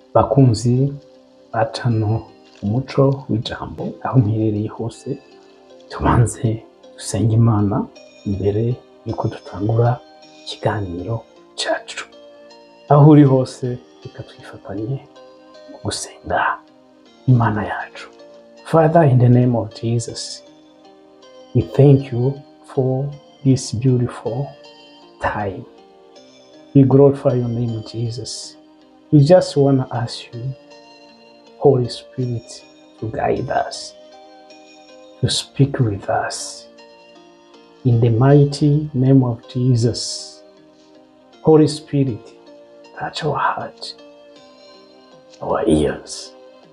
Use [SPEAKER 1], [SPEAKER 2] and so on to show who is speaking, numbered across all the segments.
[SPEAKER 1] bakunzi bacano umuco w'ijambo aho mperereye hose tubanze dusenge imana imbere yuko dutangura ikiganiro cacu aho uri hose reka twifatanye mu gusenga imana yacu father in the name of jesus we thank you for this beautiful time we glorify your name jesus we just want to ask you holy spirit to guide us to speak with us in the mighty name of jesus holy spirit touch our heart our ears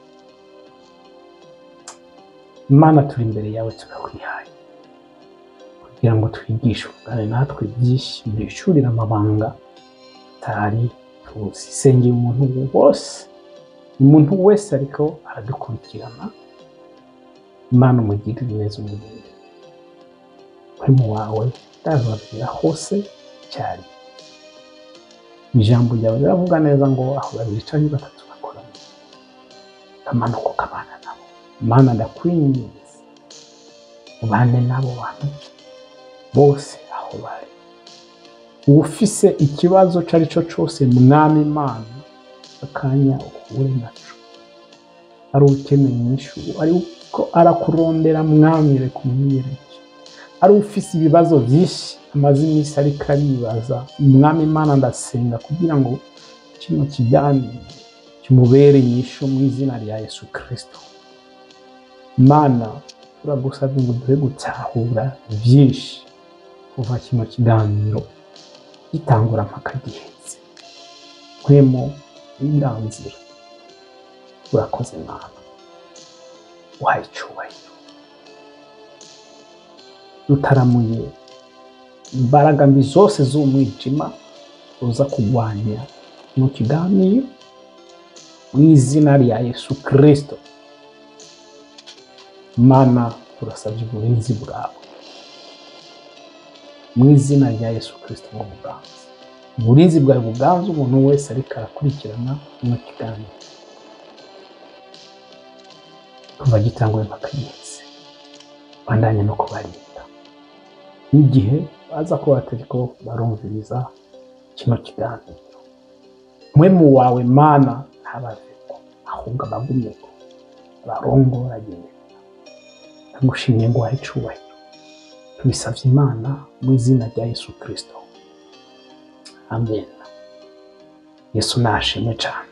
[SPEAKER 1] mana turi imbere yawe turakwihaye kugira ngo twigishe ubwane natwe byinshi duhishurire amabanga tutari tuzi sengera umuntu wose umuntu wese ariko aradukurikirana imana umugirire neza umugirire muhemu wawe ndazabwira hose cyane ijambo ryawe riravuga neza ngo aho babiri cyangwa batatu bakorana kamanuka ukabana nabo mana ndakwinginze ubane n'abo bantu bose aho bari ufise ikibazo icyo ari cyo cyose mwami imana akanya uhure naco ari ukeneye inyishu ariko arakurondera mwamire kumwiyereke ari ufise ibibazo byinshi amaze iminsi ariko aribaza umwami imana ndasenga kugira ngo kino kiganiro kimubere inyishu mu izina rya yesu kirisito mana turagusabye ngo duhe gutahura byinshi kuva kino kiganiro gitangura mpaka gihetse nkwemo indanzira urakoze mana wahaye icyubahiro dutaramuye imbaraga mbi zose z'umwijima uza kurwanya mu kiganiro mu izina rya yesu kirisito mana turasabye uburinzi bwawe mu izina rya yesu kirisito ngo buganze uburinzi bwawe buganze umuntu wese ariko arakurikirana mu kiganiro kuva gitanguye mpaka giheze bandanye no kubarinda n'igihe baza kuba batariko barumviriza kino kiganiro mwemu wawe mana ntabaveko ahubwo abagumeko abarongoragende ndagushimye ngo wahe icubahiro tubisabye imana mu izina rya yesu kirisito amen yesu nashimwe cyane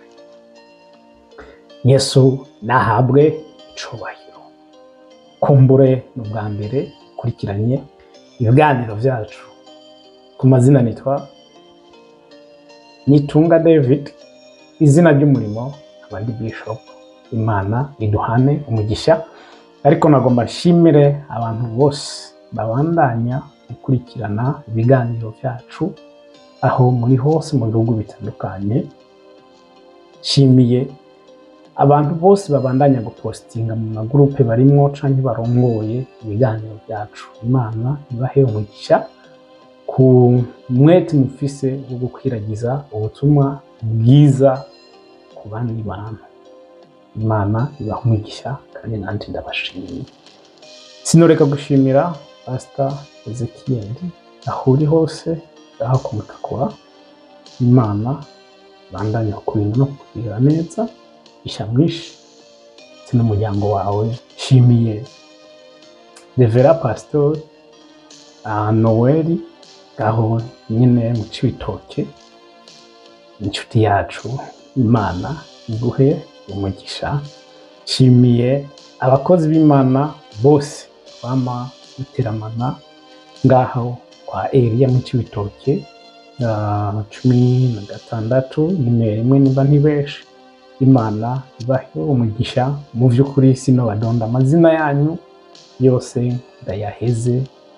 [SPEAKER 1] yesu nahabwe icubahiro kumbure ni ubwa mbere ukurikiranye ibiganiro byacu ku mazina nitwa nitunga david izina ry'umurimo abandi bishop imana iduhane umugisha ariko nagomba nshimire abantu bose babandanya gukurikirana ibiganiro byacu aho muri hose mu bihugu bitandukanye nshimiye abantu bose babandanya gupositinga mu magurupe barimwo canke barongoye ibiganiro byacu imana ibahe umugisha ku mwete mufise wo gukwiragiza ubutumwa bwiza ku bandi bantu imana ibaha umugisha kandi nanjye ndabashimiye sinoreka gushimira pasita ezekiyeli aho uri hose aho kumutakura imana bandanya kurinda no kukugirira neza isha mwinshi ndetse n'umuryango wawe nshimiye revera pasitori noweli aho nyine mu cibitoke inshuti yacu imana iguhe umugisha nshimiye abakozi b'imana bose bama guteramana ngaho kwa eriya mu cibitoke cumi na gatandatu nimero imwe niba ntibeshi imana ibahe umugisha mu by'ukuri sino badonda amazina yanyu yose ndayaheze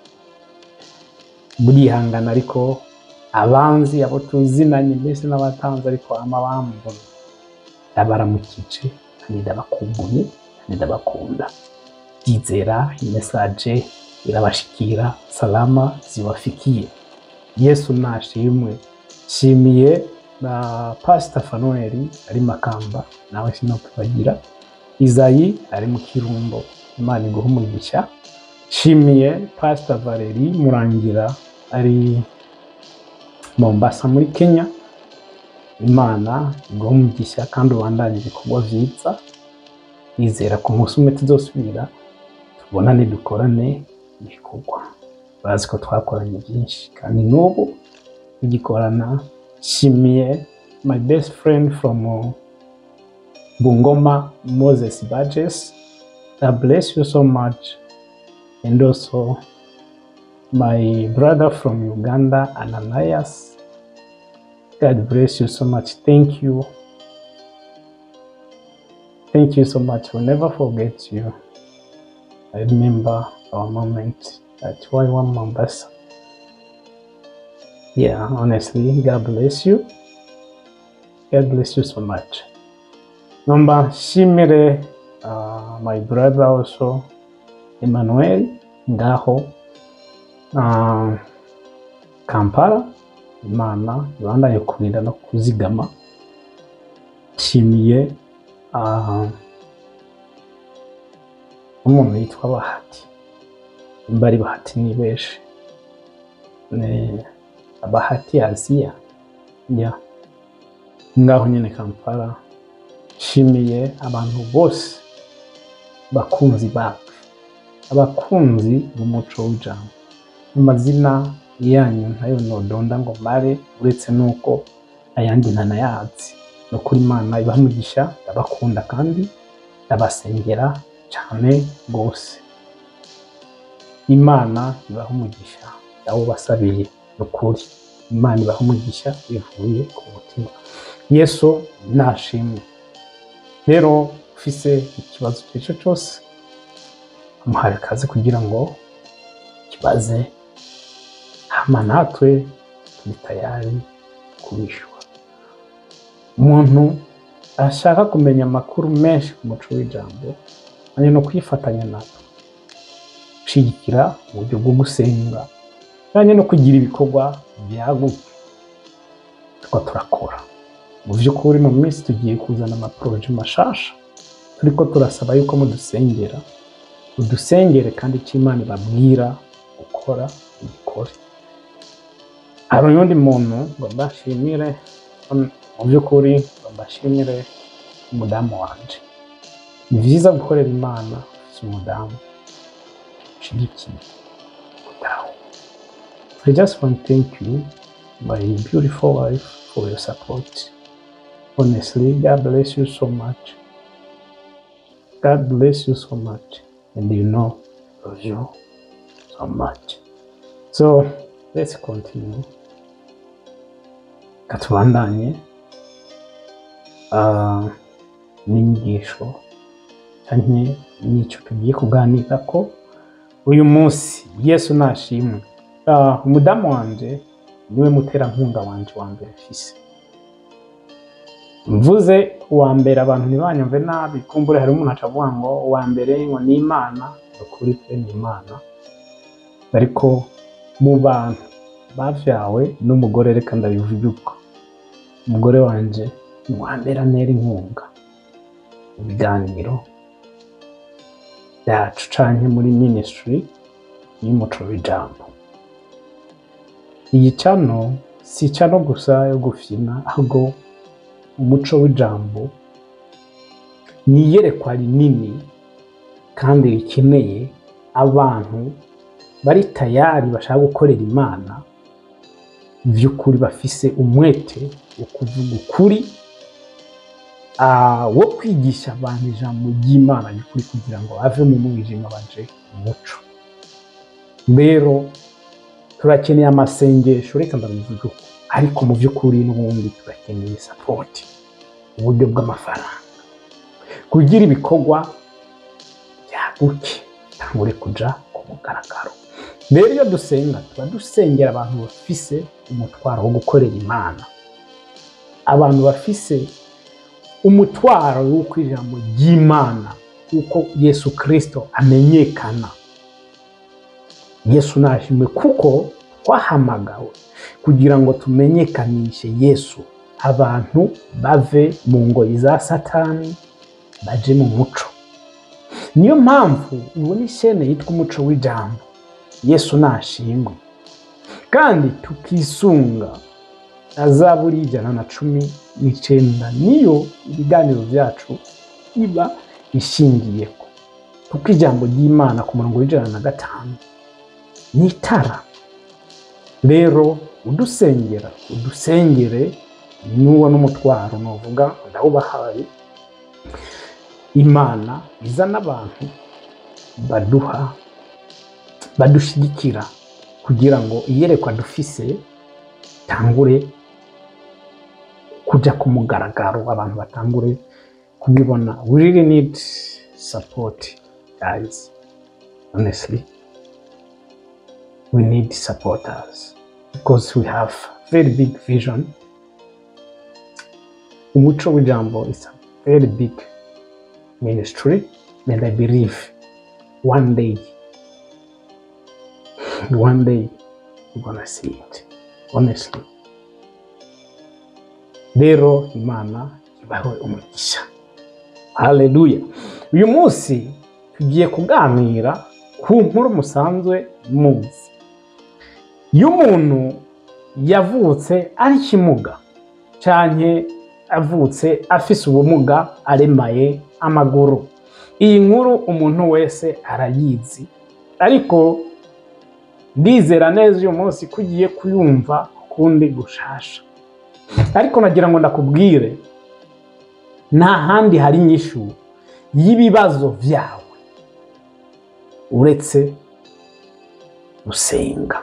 [SPEAKER 1] burihangana ariko abanzi abo tuzinanye mbese n'abatanze ariko ama bambona ndabaramukije kandi ndabakumbuye kandi ndabakunda ndizera imesaje irabashikira salama zibafikiye yesu nashimwe nshimiye na pasita fanuweli ari makamba nawe sinokwibagira izayi ari mu kirumbo imana iguha umugisha nshimiye pasita valeri murangira ari mombasa muri kenya imana iguha umugisha kandi ubandanye ibikorwa byiza nizera ku munsi umwe tuzosubira tubonane dukorane ibikorwa bazi ko twakoranye byinshi kandi n'ubu tugikorana nshimiye my best friend from uh, bungoma moses badges god bless you so much and also my brother from uganda ananias god bless you so much thank you thank you so much we'll never forget you i remember our moment at y1 mombasa yeah honestly god bless you god bless you so much nomba nshimire uh, my brother also emmanuel ngaho uh, kampala imana ibandanye kurinda no kuzigama nshimiye uh, umuntu yitwa bahati nimba ari bahati ni benshi ni bahati aziya ya ngaho nyine kampala nshimiye abantu bose bakunzi bacu abakunzi b'umuco w'ijambo amazina yanyu ntayo nodonda ngo mare uretse nuko ayandi ntanayazi no kuri imana ibamugisha ndabakunda kandi ndabasengera cyane rwose imana ibaha umugisha abo basabiye ni ukuri imana ibaha umugisha bivuye ku mutima yesu nashimwe rero ufise ikibazo icyo ari cyo cyose amuhaye akazi kugira ngo kibaze hama natwe turi tayari kubishyura umuntu ashaka kumenya amakuru menshi ku muco w'ijambo ari no kwifatanya natwe gushyigikira uburyo bwo gusenga kandi no kugira ibikorwa byagutse tuba turakora mu by'ukuri mu minsi tugiye kuzana amaporoje mashasha turiko turasaba yuko mudusengera udusengere kandi icyo imana ibabwira gukora ubikore hari uyundi muntu ngo mbashimire mu by'ukuri ngo mbashimire umudamu wanje ni byiza gukorera imana ufite umudamu ushigikiye umudamu I just want to thank you my beautiful wife for your support honestly God bless you so much God bless you so much and you know I love you so much so let's continue katubandanye uh, n'inyigisho cyangwa n'icyo tugiye kuganira ko uyu munsi yesu nashimwe uh, umudamu wanje niwe muterankunga wanje wa mbere fise mvuze uwa mbere abantu ntibanyumve nabi kumbure hari umuntu acavuga ngo uwa mbere ngo ni imana ukuri pe ni imana ariko mu bantu bavyawe n'umugore reka ndabivuge uko umugore wanje ni uwa mbere antera inkunga mu biganiro byacu canke muri ministry y'umuco w'ijambo iyi cano si cano gusa yo gufina ahubwo umuco w'ijambo ni iyerekwa rinini kandi rikeneye abantu bari tayari bashaka gukorera imana by'ukuri bafise umwete wo kuvuga ukuri ah, wo kwigisha abantu ijambo ry'imana ry'ukuri kugira ngo bave mu mwijima baje mu muco rero turakeneye amasengesho reka ndabivuga uko ariko mu by'ukuri n'ubundi turakeneye sapoti uburyo bw'amafaranga kugira ibikorwa byaguke bitangure kuja ku mugaragaro rero iyo dusenga tuba dusengera abantu bafise umutwaro wo gukorera imana abantu bafise umutwaro w'uko ijambo ry'imana uko yesu kirisito amenyekana yesu nashimwe kuko twahamagawe kugira ngo tumenyekanishe yesu abantu bave mu ngoyi za satani baje mu muco niyo mpamvu ubona ishene yitwa umuco w'ijambo yesu nashimwe kandi tukisunga azaburi ijana na cumi n'icenda niyo ibiganiro byacu biba ishingiyeko kuko ijambo ry'imana ku murongo w'ijana na gatanu ni itara rero udusengera udusengere n'uwo n'umutwaro nuvuga ndawubahaye imana izana abantu baduha badushigikira kugira ngo iyerekwa dufise tangure kuja ku mugaragaro abantu batangure kubibona we really need support guys honestly we need supporters because we have very big vision umuco w'ijambo is a very big ministry and i believe one day one day we're gonna see it honestly rero imana ibahe umugisha haleluya uyu munsi tugiye kuganira ku nkuru musanzwe muzi iyo umuntu yavutse ari kimuga canke avutse afise ubumuga aremaye amaguru iyi nkuru umuntu wese arayizi ariko ndizera neza uyu munsi ko ugiye kuyumva ukundi gushasha ariko nagira ngo ndakubwire nta handi hari inyishu y'ibibazo byawe uretse gusenga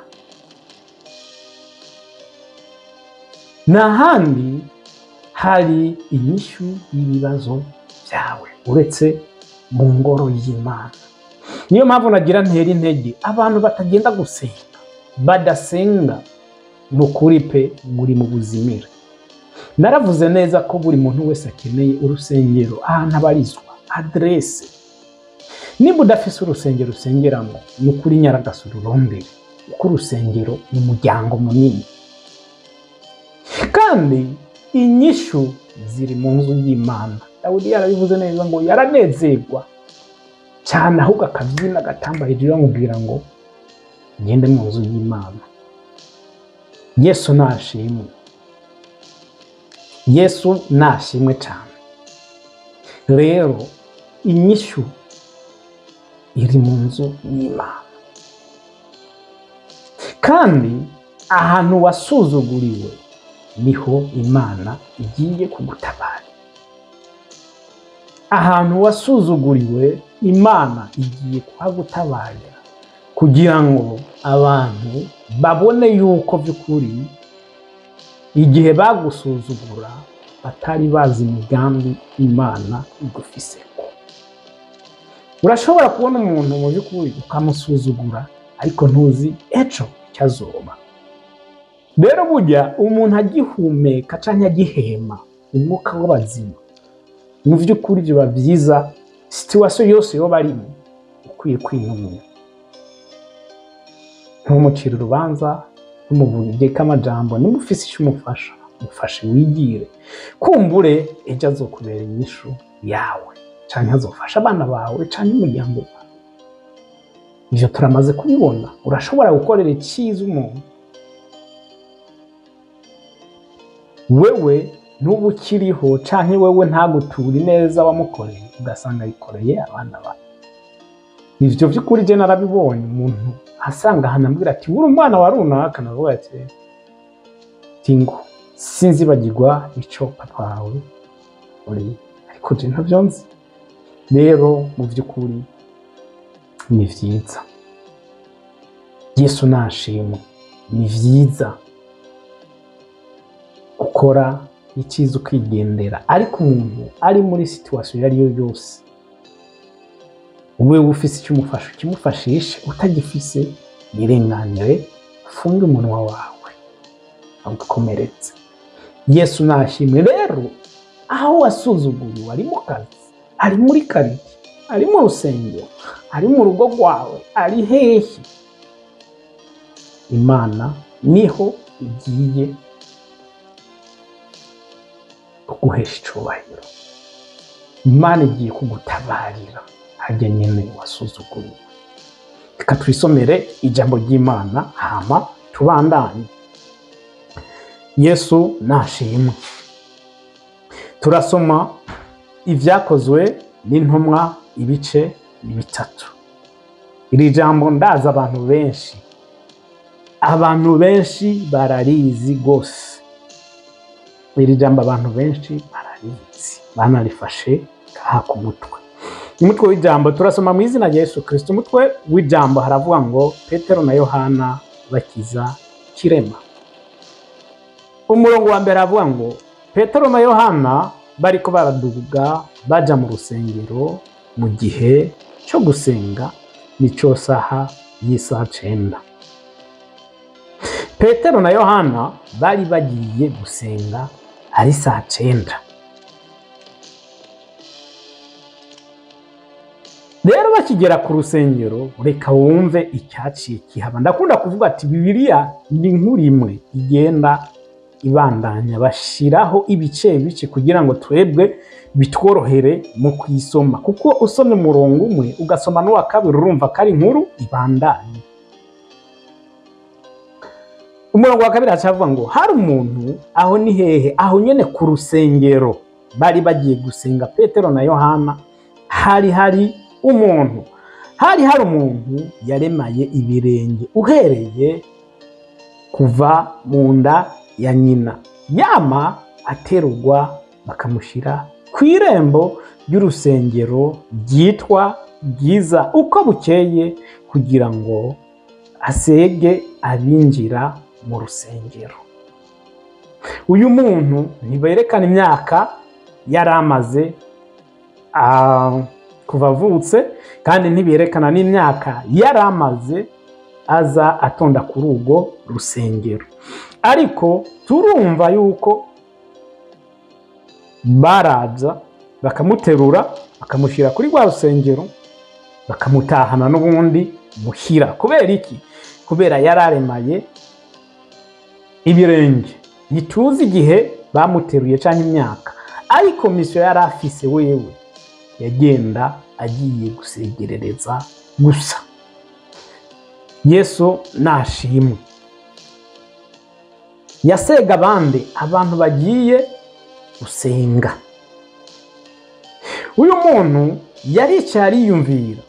[SPEAKER 1] nta handi hari inyishu y'ibibazo byawe uretse mu ngoro y'imana niyo mpamvu nagira ntera intege abantu batagenda gusenga badasenga ni ukuri pe muri mu buzimire naravuze neza ko buri muntu wese akeneye urusengero ahantu abarizwa aderese niba udafise urusengero usengeramo ni ukuri nyaragasa ururondere kuko urusengero ni umuryango munini kandi inyishu ziri mu nzu y'imana dawudi yarabivuze neza ngo yaranezerwa cyane ahubwo akabyina agatamba hejuru bamubwira ngo ngende mu nzu y'imana yesu nashimwe yesu nashimwe cyane rero inyishu iri mu nzu y'imana kandi ahantu wasuzuguriwe niho imana igiye kugutabara ahantu wasuzuguriwe imana igiye kuhagutabarira kugira ngo abantu babone yuko by'ukuri igihe bagusuzugura batari bazi imigambi imana igufiseko urashobora kubona umuntu mu by'ukuri ukamusuzugura ariko ntuzi ejo icyo azoba rero burya umuntu agihumeka cyangwa agihema umwuka w'abazima mu by'ukuri biba byiza situwasiyo yose yoba arimo ukwiye kwinumira ntumucire urubanza ntumuvugike amajambo niba ufise icyo umufasha mufashe wigire kumbure ejo azokubera inyishu yawe cyangwa azofasha abana bawe cyangwa umuryango wawe ibyo turamaze kubibona urashobora gukorera icyiza umuntu wewe n'ubu ukiriho cyangwa wewe ntaguture neza wamukoreye ugasanga yikoreye abana bawe ibyo by'ukuri jye narabibonye umuntu asanga ahantu ambwira ati uri umwana wa runaka navuga ati tingo sinzibagirwa icyo papa wawe uri ariko jye ntabyo nzi rero mu by'ukuri ni byiza yesu nashimwe ni byiza gukora icyiza ukigendera ariko umuntu ari muri situwasiyo iyo ari yo yose wowe ufise icyo umufasha ukimufashishe utagifise yirenganire ufunge umunwa wawe ugakomeretse yesu nashimwe rero aho wasuzuguriwe ari mu kazi ari muri kariki ari mu rusengero ari mu rugo rwawe ari hehe imana niho igiye kuguhesha icubahiro imana igiye kugutabarira hajya nyine wasuzuguriwe reka twisomere ijambo ry'imana hama tubandanye yesu nashimwe turasoma ibyakozwe n'intumwa ibice bitatu iri jambo ndazi abantu benshi abantu benshi bararizi rwose iri jambo abantu benshi bararizi banarifashe kaha ku mutwe umutwe w'ijambo turasoma mu izina rya yesu kirisito umutwe w'ijambo haravuga ngo petero na yohana bakiza kirema umurongo wa mbere aravuga ngo petero na yohana bariko baraduga baja mu rusengero mu gihe cyo gusenga nico saha y'isaha cenda petero na yohana bari bagiye gusenga ari saa cenda rero bakigera ku rusengero reka wumve icyaciye kihaba ndakunda kuvuga ati bibiliya ni inkuru imwe igenda ibandanya bashyiraho ibice bice kugira ngo twebwe bitworohere mu kuyisoma kuko usomye umurongo umwe ugasoma n'uwa kabiri urumva ko ari inkuru ibandanye umurongo wa kabiri hacavuga ngo hari umuntu aho ni hehe aho nyine ku rusengero bari bagiye gusenga petero na yohana hari hari umuntu hari hari umuntu yaremaye ibirenge uhereye kuva mu nda ya nyina yama aterurwa bakamushyira ku irembo ry'urusengero ryitwa bwiza uko bukeye kugira ngo asege abinjira mu rusengero uyu muntu ntiberekana imyaka yari amaze kuva avutse kandi ntiberekana n'imyaka yari amaze aza atonda kuri urwo rusengero ariko turumva yuko baraza bakamuterura bakamushyira kuri rwa rusengero bakamutahana n'ubundi muhira kubera iki kubera yari aremaye ibirenge ntituzi igihe bamuteruye cyangwa imyaka ariko misiyo yari afise wewe yagenda agiye gusegerereza gusa yesu nashimwe yasega abandi abantu bagiye gusenga uyu muntu yaricaye ariyumvira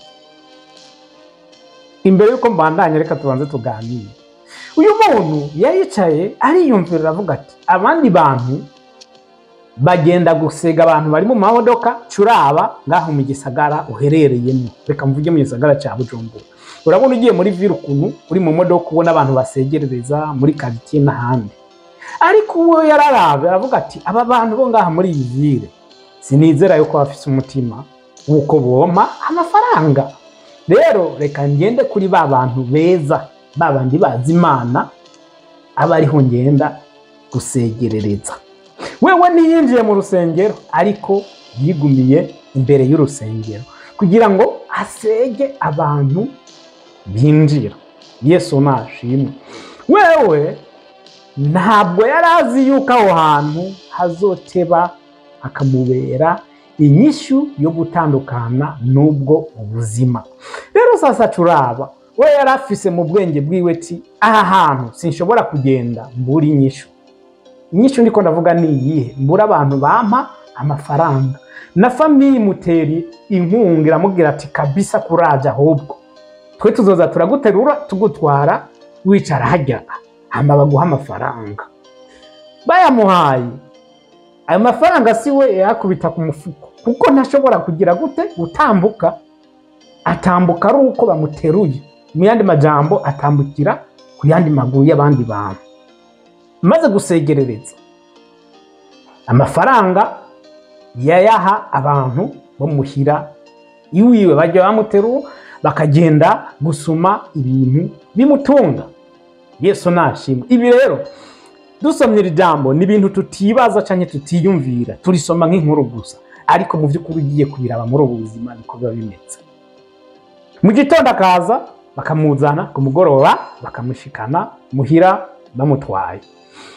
[SPEAKER 1] imbere y'uko mbandanya reka tubanze tuganire uyu muntu yaricaye ariyumvira aravuga ati abandi bantu bagenda gusega abantu bari mu mamodoka curaba ngaho mu gisagara uherereyemo reka mvuge mu gisagara cya bujumbura urabona ugiye muri vire ukuntu uri mu modoka ubona abantu basegerereza muri karitsiye n'ahandi ariko uwo yararabe aravuga ati aba bantu bo ngaha muri iyi vire sinizera yuko bafite umutima w'uko bompa amafaranga rero reka ngende kuri ba bantu beza ba bandi bazi imana aba ariho ngenda gusegerereza wewe ntiyinjiye mu rusengero ariko yigumiye imbere y'urusengero kugira ngo asege abantu binjira yesu nashimwe wewe ntabwo yari azi yuko aho hantu hazoteba hakamubera inyishyu yo gutandukana n'ubwo ubuzima rero sasa turaba we yari afise mu bwenge bwiwe ti aha hantu sinshobora kugenda mbura inyishyu inyishyu ndiko ndavuga ni iyihe mbura abantu bampa amafaranga na famiye imuteri inkunga iramubwira ati kabisa kuraje ahubwo twe tuzoza turaguterura tugutwara wicara hajya hamba baguha amafaranga bayamuhaye ayo mafaranga si we yakubita ku mufuko kuko ntashobora kugira gute gutambuka atambuka ari uko bamuteruye mu yandi majambo atambukira ku yandi maguru y'abandi bantu maze gusegerereza amafaranga yayaha abantu bamuhira iwiwe bajya bamuterura bakagenda gusuma ibintu bimutunga yesu nashimwe ibi rero dusomye iri jambo ni ibintu tutibaza cyangwa tutiyumvira turisoma nk'inkuru gusa ariko mu by'ukuri ugiye kubiraba muri ubu buzima niko biba bimeze mu gitondo akaza bakamuzana ku mugoroba bakamushikana muhira bamutwaye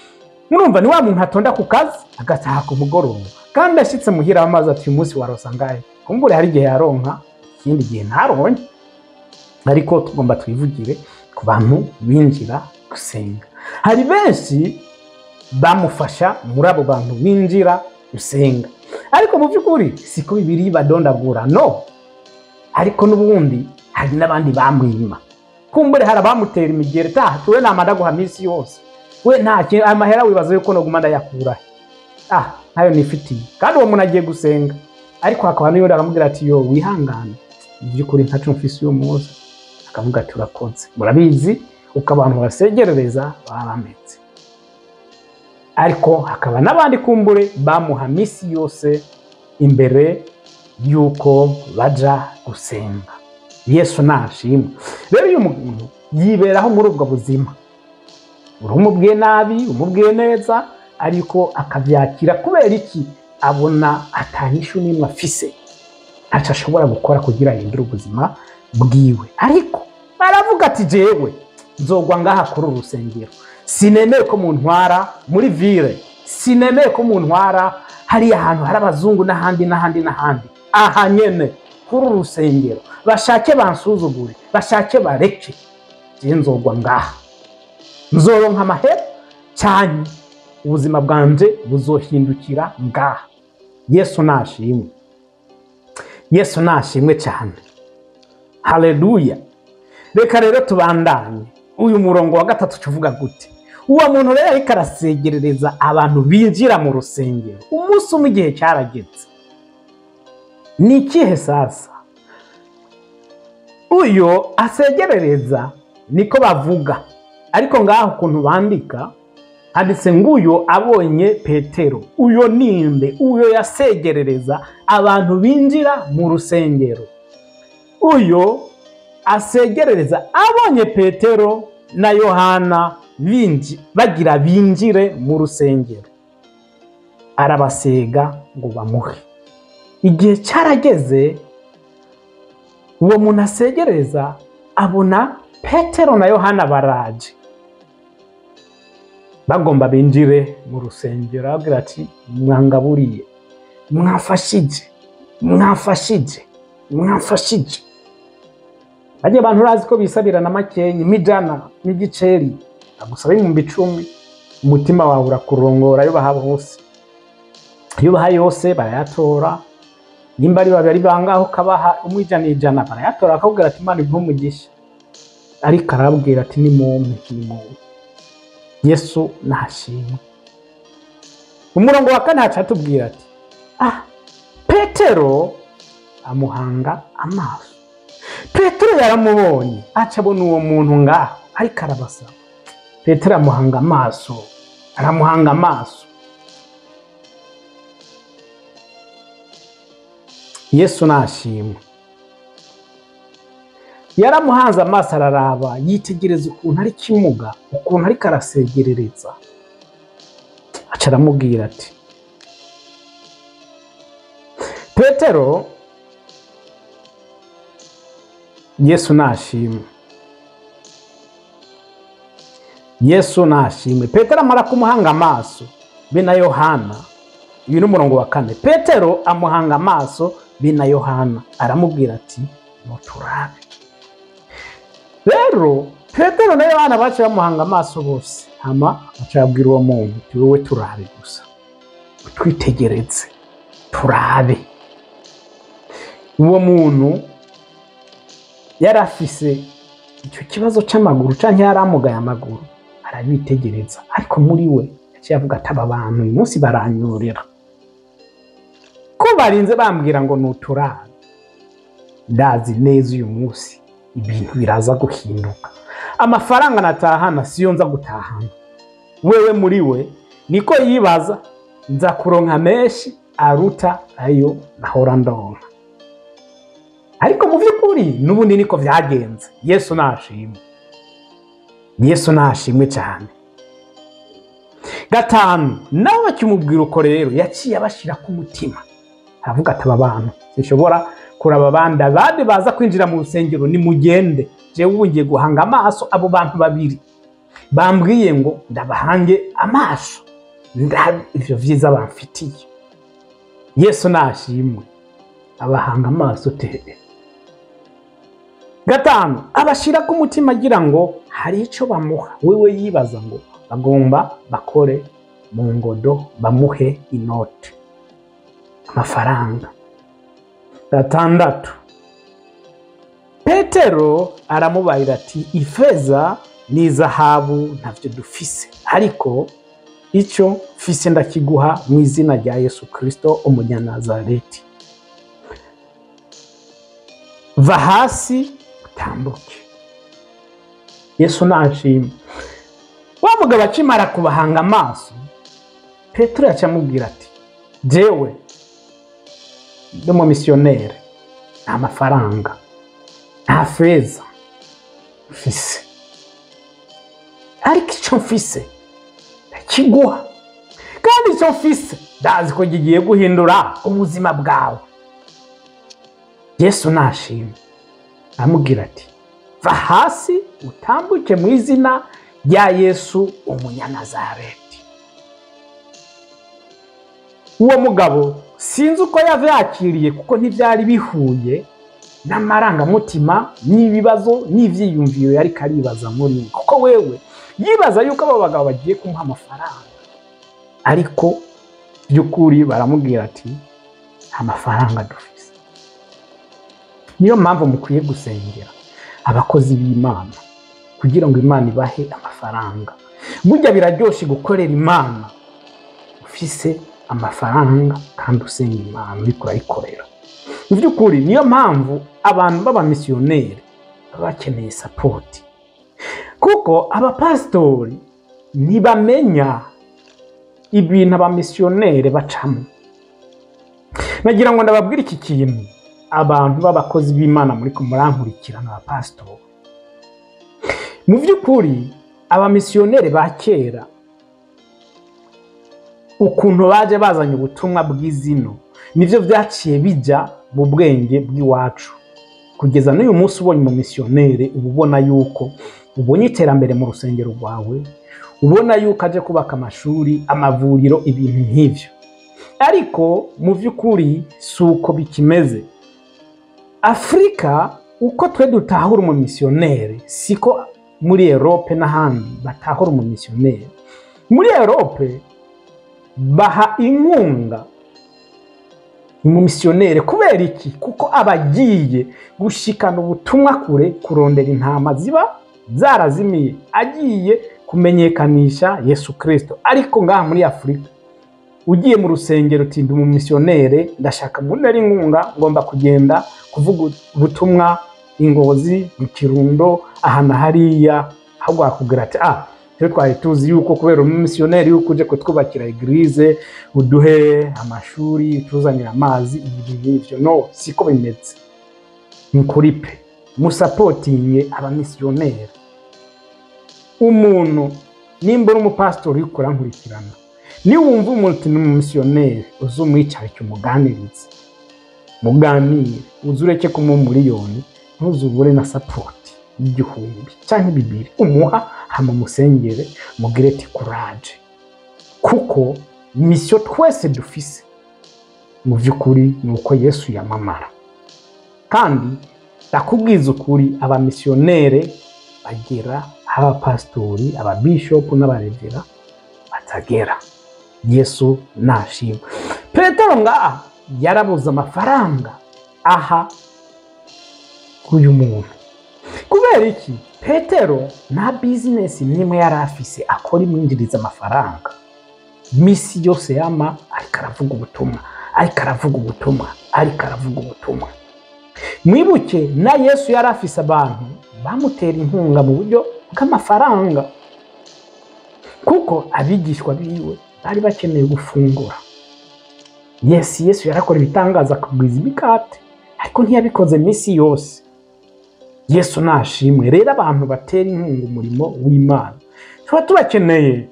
[SPEAKER 1] murumva ni wa muntu atonda ku kazi agataha ku mugoroba kandi ashitse muhira amazi ati uyu munsi warosa ngahe kumbure hari igihe yaronka ikindi gihe ntaronye ariko tugomba twivugire ku bantu binjira gusenga hari benshi bamufasha muri abo bantu binjira gusenga ariko mu by'ukuri siko bibiri badondagura no ariko n'ubundi hari n'abandi bamwima kumbure hari abamutera imigeri taha tuwe namara guha minsi yose we nta kintu amahera wibaza yuko noguma ndayakurahe ah ntayo nifitiye kandi uwo muntu agiye gusenga ariko hakaba n'undi aramubwira ati yo wihangane mu by'ukuri ntacu mfise uyu munsi akavuga ati urakoze murabizi uko abantu basegerereza baba bameze ariko hakaba n'abandi kumbure bamuha misi yose imbere y'uko baja gusenga yesu nashimwe rero uyu muntu yiberaho muri ubwo buzima urumubwiye nabi umubwiye neza ariko akabyakira kubera iki abona atanyishu n'imwe afise ntacyo ashobora gukora kugira ahindure ubuzima bwiwe ariko aravuga ati jewe nzogwa ngaha kuri uru rusengero sinemeye ko muntwara muri vile sinemeye ko muntwara hariya hantu hari abazungu n'ahandi n'ahandi n'ahandi aha nyene kuri uru rusengero bashake bansuzugure bashake bareke je nzogwa ngaha nzoronka amahera cyane ubuzima bwanje buzohindukira ngaha yesu nashimwe yesu nashimwe cyane haleluya reka rero tubandanye uyu murongo wa gatatu tuvuga gute uwo muntu rero ariko arasegerereza abantu binjira mu rusengero umunsi umwe igihe cyarageze ni ikihe sasa uyu asegerereza niko bavuga ariko ngaho ukuntu bandika handitse nguyo abonye petero uyo ninde uyo yasegerereza abantu binjira mu rusengero uyo asegerereza abonye petero na yohana binji bagira binjire mu rusengero arabasega ngo bamuhe igihe cyarageze uwo muntu asegereza abona petero na yohana baraje bagomba binjire mu rusengero arabwira ati mwangaburiye mwafashije mwafashije mwafashije bajya abantu urazi ko bisabira na makenyi mijana n'igiceri agusaba ibihumbi icumi umutima wawe urakurongora iyo baha bose iyo baha yose barayatora nimba ari babiri bangaho ukabaha umwe ijana ijana barayatora bakakubwira ati imana iguhe umugisha ariko arababwira ati ni mumpe ni mumpe yesu nashimwe umurongo wa kane haca atubwira ati ah petero amuhanga amaso petero yaramubonye aca abona uwo muntu ngaho ariko arabasaba petero amuhanga amaso aramuhanga amaso yesu nashimwe yaramuhanze amaso araraba yitegereza ukuntu ari kimuga ukuntu ariko arasegerereza aca aramubwira ati petero yesu nashimwe yesu nashimwe petero amara kumuhanga amaso be na yohana uyu ni umurongo wa kane petero amuhanga amaso be na yohana aramubwira ati muturabe rero petero na yohana baca bamuhanga amaso bose hama baca babwira uwo muntu ati wowe turabe gusa twitegereze turabe uwo muntu yari afise icyo kibazo cy'amaguru cyangwa yari amugaye amaguru arabitegereza ariko muri we yaciye avuga ati aba bantu uyu munsi baranyorera ko barinze bambwira ngo ni uturabe ndazi neza uyu munsi ibintu biraza guhinduka amafaranga natahana siyo nza gutahana wewe muri we niko yibaza nza kuronka menshi aruta ayo nahora ndonka ariko mu by'ukuri n'ubundi niko byagenze yesu nashimwe yesu nashimwe cyane gatanu nawe bakimubwira uko rero yaciye abashyira ku mutima aravuga ati aba bantu sinshobora kuraba abandi abandi baza kwinjira mu rusengero nimugende jewe ubu ngiye guhanga amaso abo bantu babiri bambwiye ngo ndabahange amaso ndabe ivyo vyiza bamfitiye yesu nashimwe abahanga amaso tebe gatanu abashira ku mutima agira ngo hari ico bamuha wewe yibaza ngo bagomba bakore mu ngodo bamuhe inote amafaranga gatandatu petero aramubarira ati ifeza n'izahabu ntavyo dufise ariko icyo mfise ndakiguha mu izina rya yesu kirisito umunyanazareti va hasi utambuke yesu nashima wa mugabo akimara kubahanga amaso petero yacamubwira ati jewe ndi umumisiyoneri nta mafaranga nta feza mfise ariko icyo mfise ndakiguha kandi icyo mfise ndazi ko kigiye guhindura ubuzima bwawe yesu nashima amubwira ati va hasi utambuke mu izina rya yesu umunyanazareti uwo mugabo sinzi uko yavyakiriye kuko ntibyari bihuye n'amarangamutima n'ibibazo n'ivyiyumviro yari karibaza muri we kuko wewe yibaza yuko abo bagabo bagiye kumuha amafaranga ariko by'ukuri baramubwira ati nta mafaranga dufise niyo mpamvu mukwiye gusengera abakozi b'imana kugira ngo imana ibahe amafaranga burya biraryoshe gukorera imana ufise amafaranga kandi usenga imana uriko urayikorera mu by'ukuri niyo mpamvu abantu b'abamisiyoneri baba bakeneye sapoti kuko abapasitori ntibamenya ibintu abamisiyoneri bacamo nagira ngo ndababwire iki kintu abantu b'abakozi b'imana muri murankurikirana abapasitori mu by'ukuri abamisiyoneri ba kera ukuntu baje bazanye ubutumwa bw'izino nibyo byaciye bijya mu bwenge bw'iwacu kugeza n'uyu munsi ubonye umumisiyoneri uba ubona yuko ubonye iterambere mu rusengero rwawe ubona yuko aje kubaka amashuri amavuriro ibintu nk'ibyo ariko mu by'ukuri si uko bikimeze afurika uko twe dutahura umumisiyoneri siko muri erope n'ahandi batahura umumisiyoneri muri erope baha inkunga umumisiyoneri kubera iki kuko aba agiye gushikana ubutumwa kure kurondera intama ziba zarazimiye agiye kumenyekanisha yesu kirisito ariko ngaha muri afurika ugiye mu rusengero utinda umumisiyoneri ndashaka mbonera inkunga ngomba kugenda kuvuga ubutumwa ingozi mu kirundo aha na hariya ahubwo wakubwira ati ah rero twari tuzi yuko kubera umumisiyoneri yuko uje kutwubakira egirize uduhe amashuri utuzanire amazi ibi n'ibyo no siko bimeze ni kuri pe musapotinge abamisiyoneri umuntu nimba uri umupasitori uri kurankurikirana niwumva umuntu ni umumisiyoneri uzi umwicarike umuganirize muganire uzi ureke kumuha umuriyoni ntuzubure na sapoti y'igihumbi cyangwa bibiri umuha hama musengere mugire ati kuraje kuko misiyo twese dufise mu by'ukuri ni uko yesu yamamara kandi ndakubwiza ukuri abamisiyonere bagera aho abapasitori ababishopu n'abarevera batagera yesu nashima petero ngaha yarabuze amafaranga aha uyu muntu kubera iki petero nta bizinesi n'imwe yari afise akora imwinjiriza amafaranga misi yose yama ariko aravuga ubutumwa ariko aravuga ubutumwa ariko aravuga ubutumwa mwibuke na yesu yari afise abantu bamutera inkunga mu buryo bw'amafaranga kuko abigishwa biwe bari bakeneye gufungura yesi yesu yarakora ibitangaza akagwiza imikate ariko ntiyabikoze minsi yose yesu nashimwe rero abantu batera inkunga umurimo w'imana tuba tubakeneye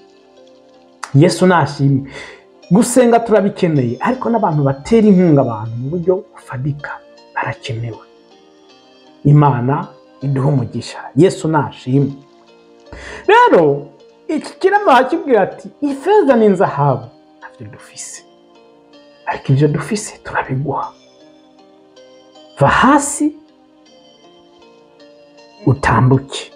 [SPEAKER 1] yesu nashimwe gusenga turabikeneye ariko n'abantu batera inkunga abantu mu buryo bufatika barakenewe imana iduha umugisha yesu nashimwe rero iki kirema hakibwira ati ifeza n'inzahabu ntabyo dufise ariko ibyo dufise turabiguha va hasi utambuke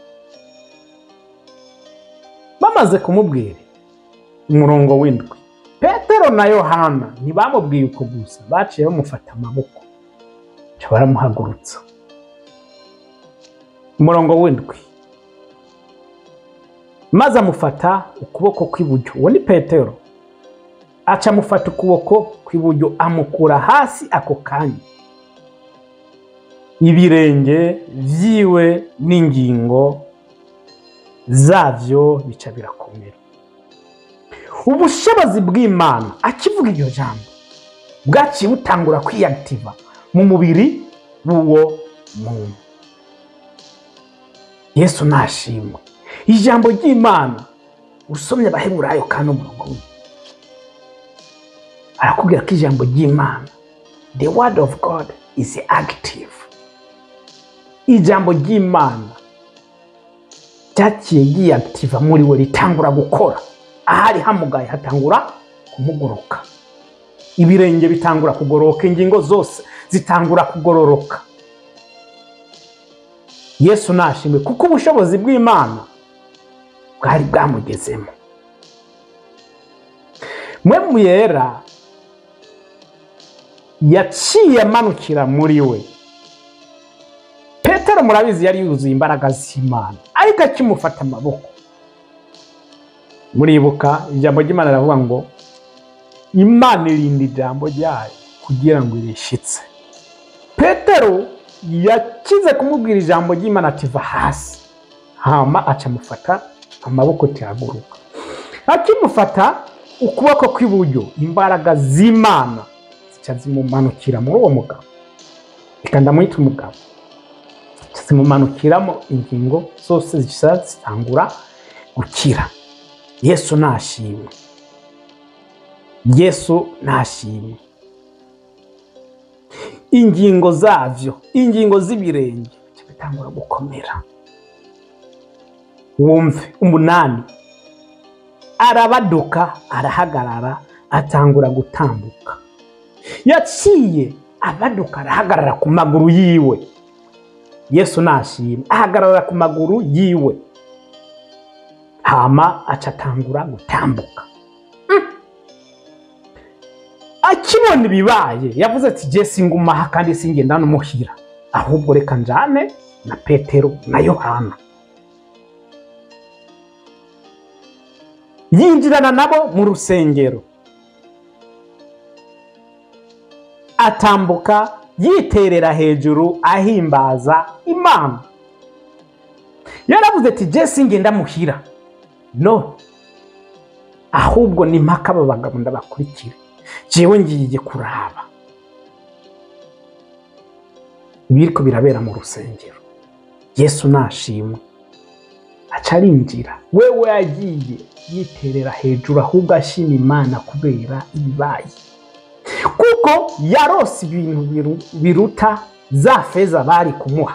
[SPEAKER 1] bamaze kumubwira umurongo w'indwi petero na yohana ntibamubwiye uko gusa baciye bamufata amaboko baca baramuhagurutsa umurongo w'indwi maze amufata ukuboko kw'iburyo uwo ni petero aca amufata ukuboko kw'iburyo amukura hasi ako kanya ibirenge vyiwe n'ingingo zavyo bica birakomera ubushobozi bw'imana akivuga iryo jambo bwaciye butangura kwiyagitiva mu mubiri w'uwo muntu yesu nashimwe ijambo ry'imana usomye abaheburayo kandi umurongo umwe arakubwira ko ijambo ry'imana the word of god is active ijambo ry'imana ryaciye ryiyagitiva muri we ritangura gukora ahari hamugaye hatangura kumuguruka ibirenge bitangura kugororoka ingingo zose zitangura kugororoka yesu nashimwe kuko ubushobozi bw'imana bwari bwamugezemo mwe muyera yaciye amanukira muri we petero murabizi yari yuzuye imbaraga z'imana ariko akimufata amaboko muribuka ijambo ry'imana riravuga ngo imana irinda ijambo ryayo kugira ngo irishitse petero yakize kumubwira ijambo ry'imana ati va hasi hama aca amufata amaboko tihaguruka akimufata ukuboko kw'iburyo imbaraga z'imana zica zimumanukira muri uwo mugabo reka ndamwita umugabo zica zimumanukiramo ingingo zose zica zitangura gukira yesu nashimwe yesu nashimwe ingingo zavyo ingingo z'ibirenge bica bitangura gukomera wumve umunani arabaduka arahagarara atangura gutambuka yaciye abaduka arahagarara ku maguru yiwe yesu nashimwe ahagarara ku maguru yiwe hama aca atangura gutambuka akibona ibibaye yavuze ati je singumaha kandi singenda n'umuhira ahubwo reka njane na petero na yohana yinjirana nabo mu rusengero atambuka yiterera hejuru ahimbaza imana yaravuze ati je singenda muhira no ahubwo ni mpaka aba bagabo ndabakurikire jewe ngiye kuraba ibiriko birabera mu rusengero yesu nashimwe aca arinjira wewe yagiye yiterera hejuru ahubwo ashima imana kubera ibibaye kuko yarose ibintu biru- biruta za feza bari kumuha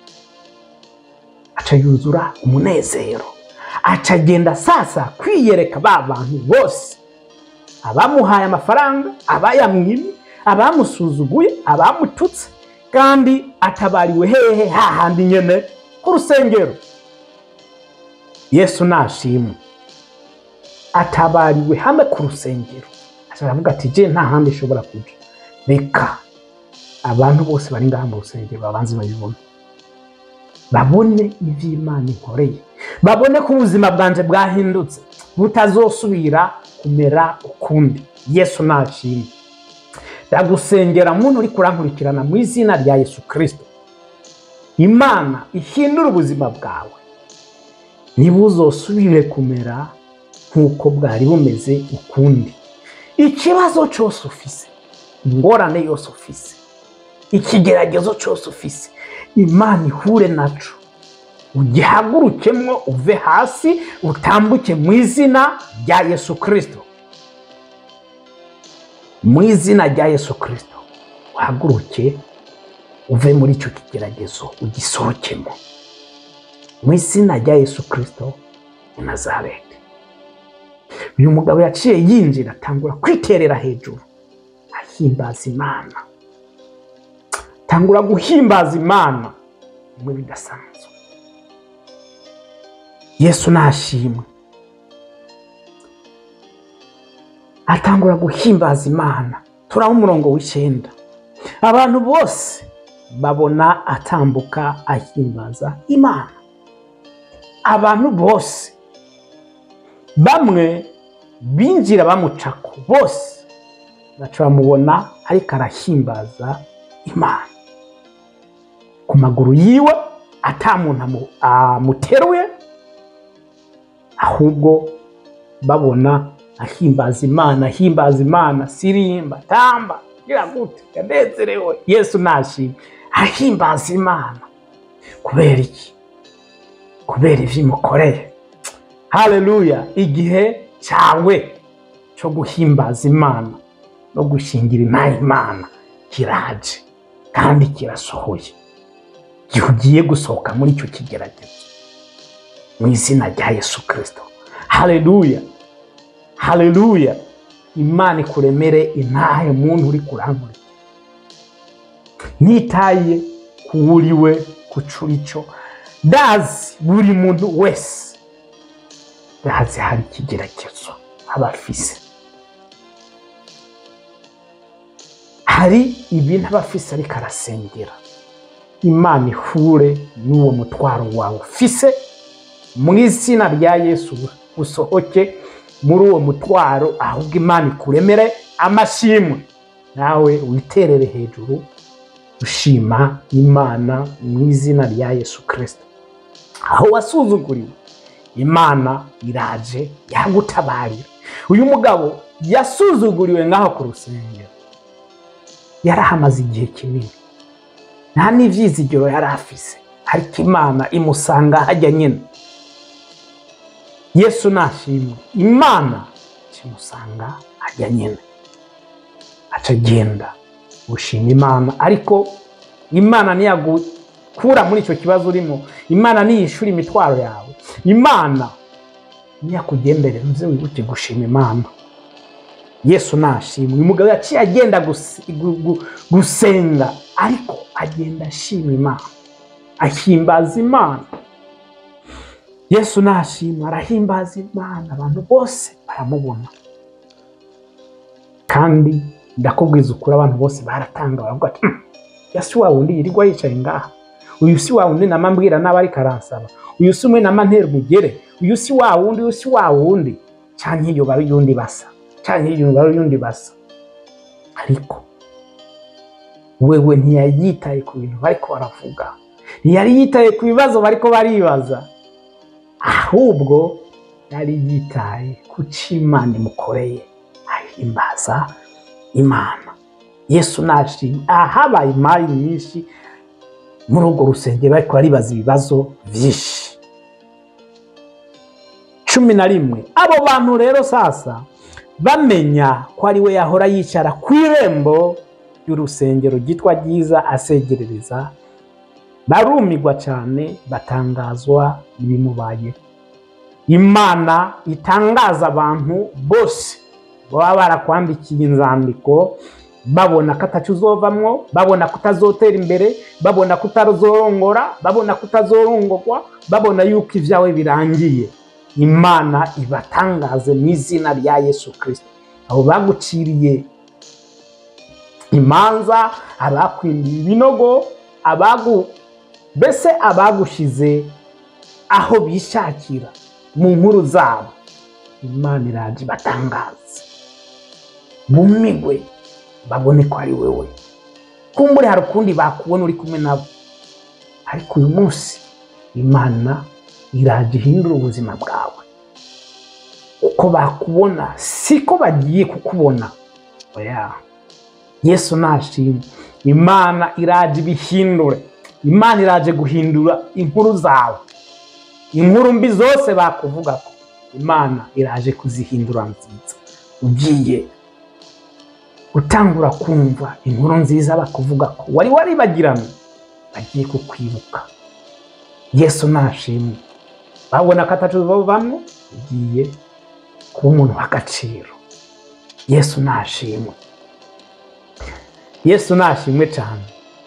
[SPEAKER 1] aca yuzura umunezero aca agenda sasa kwiyereka ba bantu bose abamuhaye amafaranga abayamwimye abamusuzuguye abamututse kandi atabariwe hehe hahandi nyene ku rusengero yesu nashimwe atabariwe hamwe ku rusengero aca aravuga ati je nta handi ishobora kuja reka abantu bose bari ngaha mu rusengero babanze babibone babone ivy'imana inkoreye babone ko ubuzima bwanje bwahindutse butazosubira kumera ukundi yesu nashimwe ndagusengera muntu uri kurankurikirana mu izina rya yesu kirisito imana ihindura ubuzima bwawe ntibuzosubire kumera nk'uko bwari bumeze ukundi ikibazo cyose ufise ingorane yose ufise ikigeragezo cyose ufise imana ihure naco ugihagurukemwo uve hasi utambuke mu izina rya yesu kirisito mu izina rya yesu kirisito uhaguruke uve muri icyo kigeragezo ugisohokemo mu izina rya yesu kirisito i nazareti uyu mugabo yaciye yinjira atangura kwiterera hejuru ahimbaza imana tangura guhimbaza imana bimwe bidasanzwe yesu nashimwe atangura guhimbaza imana turaba umurongo w'icyenda abantu bose babona atambuka ahimbaza imana abantu bose bamwe binjira bamucako bose baca bamubona ariko arahimbaza imana ku maguru yiwe ata muntu amu- amuteruye ahubwo babona ahimbaza imana ahimbaza imana sirimba tamba gira gute yanezerewe yesu nashimwe ahimbaza imana kubera iki kubera ivyo imukoreye haleluya igihe cyawe cyo guhimbaza imana no gushingira imana imana kiraje kandi kirasohoye igihe ugiye gusohoka muri icyo kigeragezo mu izina rya yesu kirisito haleluya haleluya imana ikuremere intahe muntu uri kuramurika nitaye ku wuriwe ku curico dazi buri muntu wese dazi hari ikigeragezo aba afise hari ibintu aba afise ariko arasengera imana ihure n'uwo mutwaro wawe ufise mu izina rya yesu usohoke muri uwo mutwaro ahubwo imana ikuremere amashimwe nawe witerere hejuru ushima imana mu izina rya yesu kirisito aho wasuzuguriwe imana iraje yagutabarira uyu mugabo yasuzuguriwe ngaho ku rusengero yarahamaze igihe kinini nta n'ibyizigiro yari afise ariko imana imusanga hajya nyine yesu nashimwe imana kimusanga hajya nyine aca agenda gushima imana ariko imana ntiyagukura muri icyo kibazo urimo imana ntiyishyura imitwaro yawe imana ntiyakugenderera uze wibuke gushima imana yesu nashimwe uyu mugabo yaciye agenda gus- gu- gu- gusenga ariko agenda ashima imana ahimbaza imana yesu nashimwe arahimbaza imana abantu bose baramubona kandi ndakubwiza ukuri abantu bose baratanga baravuga ati "Hmm, ya si wa wundi yirirwa yicaye ngaha uyu si wa wundi nama mbwira n'aba ariko aransaba uyu si umwe nama ntera umugere uyu si wa wundi uyu si wa wundi canke iyo bari uyundi basa canke iyo bari uyundi basa ariko wewe ntiyari yitaye ku bintu bariko baravuga ntiyari yitaye ku bibazo bariko baribaza ahubwo yari yitaye ku cyo imana imukoreye ahimbaza imana yesu nashimye ahabaye imari nyinshi muri urwo rusengero ariko baribaza ibibazo byinshi cumi na rimwe abo bantu rero sasa bamenya ko ari we yahora yicara ku irembo ry'urusengero ryitwa ryiza asegerereza barumigwa cyane batangazwa n'ibimubaye imana itangaza abantu bose baba barakwandikiye inzandiko babona ko atacu uzovamwo babona ko utazotera imbere babona ko utazorongora babona ko utazorongorwa babona yuko ibyawe birangiye imana ibatangaze mu izina rya yesu kirisito abo baguciriye imanza abakwimbiye ibinogo abagu mbese abagushize aho bishakira mu nkuru zabo imana iraje ibatangaze bumigwe babone ko ari wowe kumbure hari ukundi bakubona uri kumwe nabo ariko uyu munsi imana iraje ihindura ubuzima bwawe uko bakubona siko bagiye kukubona oya yesu nashimwe imana iraje ibihindure imana iraje guhindura inkuru zawe inkuru mbi zose bakuvuga ko imana iraje kuzihindura nziza ugiye gutangura kumva inkuru nziza bakuvuga ko wari waribagirana bagiye kukwibuka yesu nashimwe babona ko atacu bamwe ugiye kuba umuntu w'agaciro yesu nashimwe yesu nashimwe cyane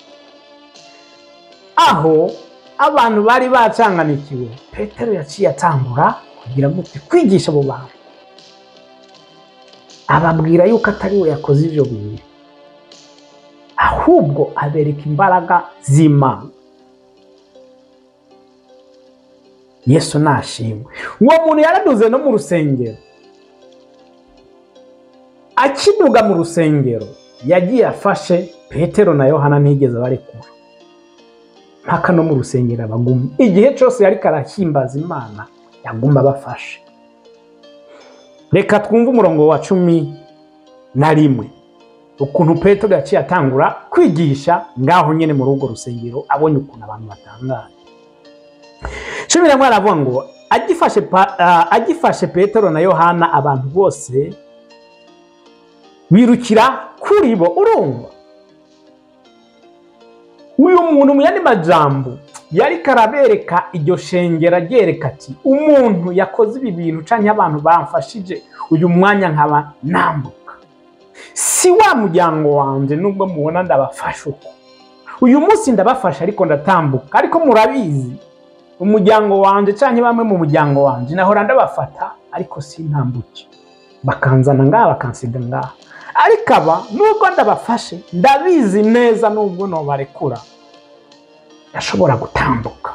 [SPEAKER 1] aho abantu bari bacanganikiwe petero yaciye atangura kugira ngo kwigisha abo bantu ababwira yuko atari we yakoze ibyo bintu ahubwo abereka imbaraga z'imana yesu nashimwe uwo muntu yaraduze no mu rusengero akiduga mu rusengero yagiye afashe petero na yohana ntiyigeze barekura mpaka no mu rusengero abaguma igihe cyose yari karahimbaza imana yaguma abafashe reka twumve umurongo wa cumi na rimwe ukuntu petero yaciye atangura kwigisha ngaho nyine muri urwo rusengero abonye ukuntu abantu batangaye cumi na rimwe aravuga ngo agifashe pa- ah, agifashe petero na yohana abantu bose birukira kuri bo urumva uyu muntu mu yandi majambo yari karabereka iryo shengero aryereka ati umuntu yakoze ibi bintu cyangwa abantu bamfashije uyu mwanya nkaba nambuka si wa muryango wanjye nubwo mubona ndabafasha uko uyu munsi ndabafasha ariko ndatambuka ariko murabizi umuryango wanjye cyangwa bamwe mu muryango wanjye nahora ndabafata ariko sintambuke bakanzana ngaha bakansiga ngaha ariko aba nubwo ndabafashe ndabizi neza nubwo nobarekura ndashobora gutambuka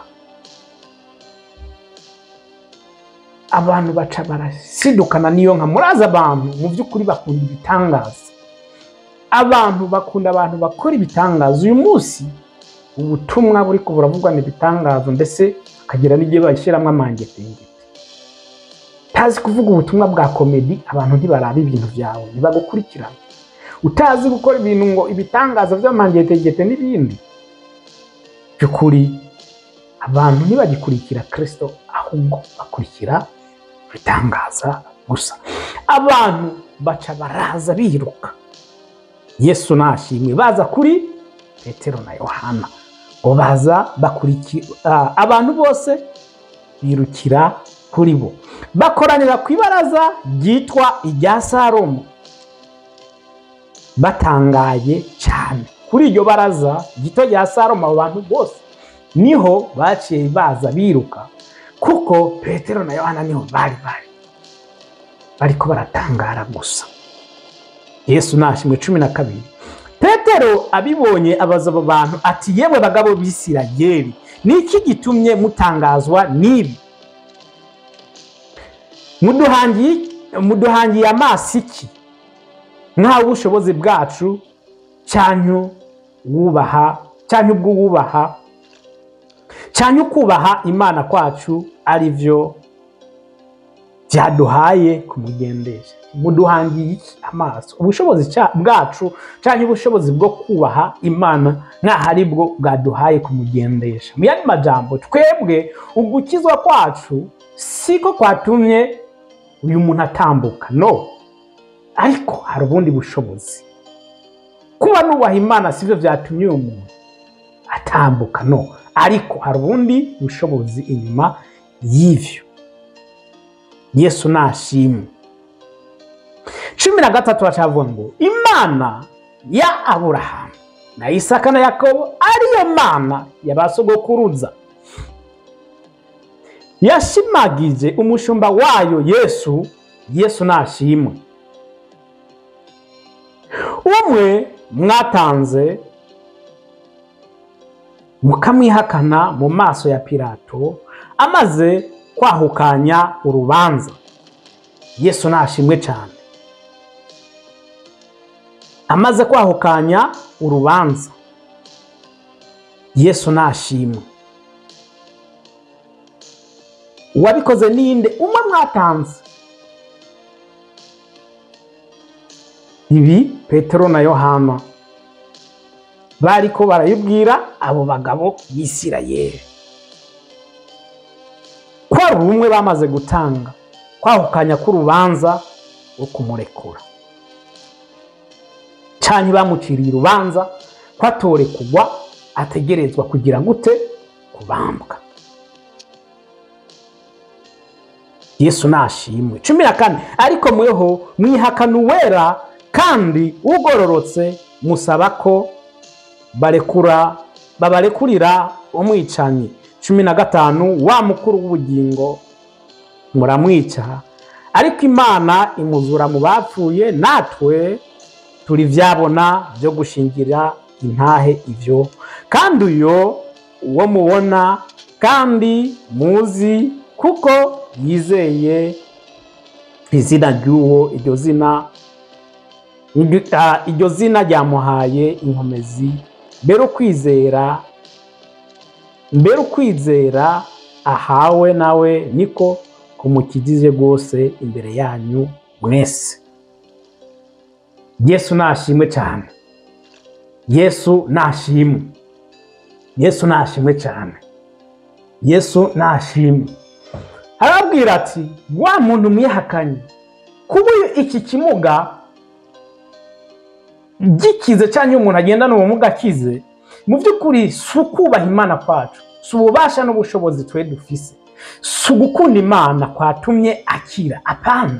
[SPEAKER 1] abantu baca barasidukana n'iyo nka murazi abantu mu by'ukuri bakunda ibitangaza abantu bakunda abantu bakora ibitangaza uyu munsi ubutumwa buri ko buravugwa ibitangazo mbese akagira n'igihe bashyiramo amangetengete utazi kuvuga ubutumwa bwa komedi abantu ntibaraba ibintu byawe ntibagukurikirana utazi gukora ibintu ngo ibitangaza by'amangetengete n'ibindi by'ukuri abantu ntibagikurikira kirisito ahubwo bakurikira ibitangaza gusa abantu baca baraza biruka yesu nashimwe baza kuri petero na yohana ngo baza bakurikira abantu bose birukira kuri bo bakoranira ku ibaraza ryitwa irya salomo batangaye cyane kuri iryo baraza gito rya salomo abo bantu bose niho baciye baza biruka kuko petero na yohana niho bari bari bariko baratangara gusa yesu nashimwe cumi na kabiri petero abibonye abaza abo bantu ati yewe bagabo b'isirayeli ni iki gitumye mutangazwa n'ibi muduhangiye muduhangiye amaso iki nk'aho ubushobozi bwacu cyanyu wubaha cyanyu bw'uwubaha cyanyu kubaha imana kwacu ari byo byaduhaye kumugendesha muduhangiye iki amaso ubushobozi cya- bwacu cyangwa ubushobozi bwo kubaha imana nk'aho ari bwo bwaduhaye kumugendesha mu yandi majambo twebwe ugukizwa kwacu siko kwatumye uyu muntu atambuka no ariko hari ubundi bushobozi kuba nubaha imana sibyo byatumye uyu muntu atambuka no ariko hari ubundi bushobozi inyuma y'ivyo yesu nashimwe cumi na gatatu bacavuga ngo imana ya aburahamu na isaka na yakobo ariyo mana ya ba sogokuruza yashimagije umushumba wayo yesu yesu nashimwe umwe mwatanze mukamwihakana mu maso ya pilato amaze kwahukanya urubanza yesu nashimwe cyane amaze kwahukanya urubanza yesu nashimwe uwabikoze ninde umwe mwatanze ibi petero na yohana bariko barayibwira abo bagabo b'isirayeli ko ari umwe bamaze gutanga kwahukanya k'urubanza rwo kumurekura cyane bamuciriye urubanza ko atore kugwa ategerezwa kugira gute kubambwa yesu nashimwe cumi na kane ariko mweho mwihakana uwera kandi ugororotse musaba ko barekura babarekurira umwicanyi cumi na gatanu wa mukuru w'ubugingo muramwica ariko imana imuzura mu bapfuye natwe turi vyabona byo gushingira intahe ivyo kandi uyo uwo mubona kandi muzi kuko yizeye izina ry'uwo iryo zina iryo- ah, iryo zina ryamuhaye inkomezi mbere ukwizera mbere ukwizera ahawe nawe niko kumukijije rwose imbere yanyu mwese yesu nashimwe cyane yesu nashimwe yesu nashimwe cyane yesu nashimwe arabwira ati wa muntu mwihakanye kuba iki kimuga gikize cyangwa iyo umuntu agendana ubumuga akize mu by'ukuri si ukubaha imana kwacu si ububasha n'ubushobozi twe dufise si ugukunda imana kwatumye akira apana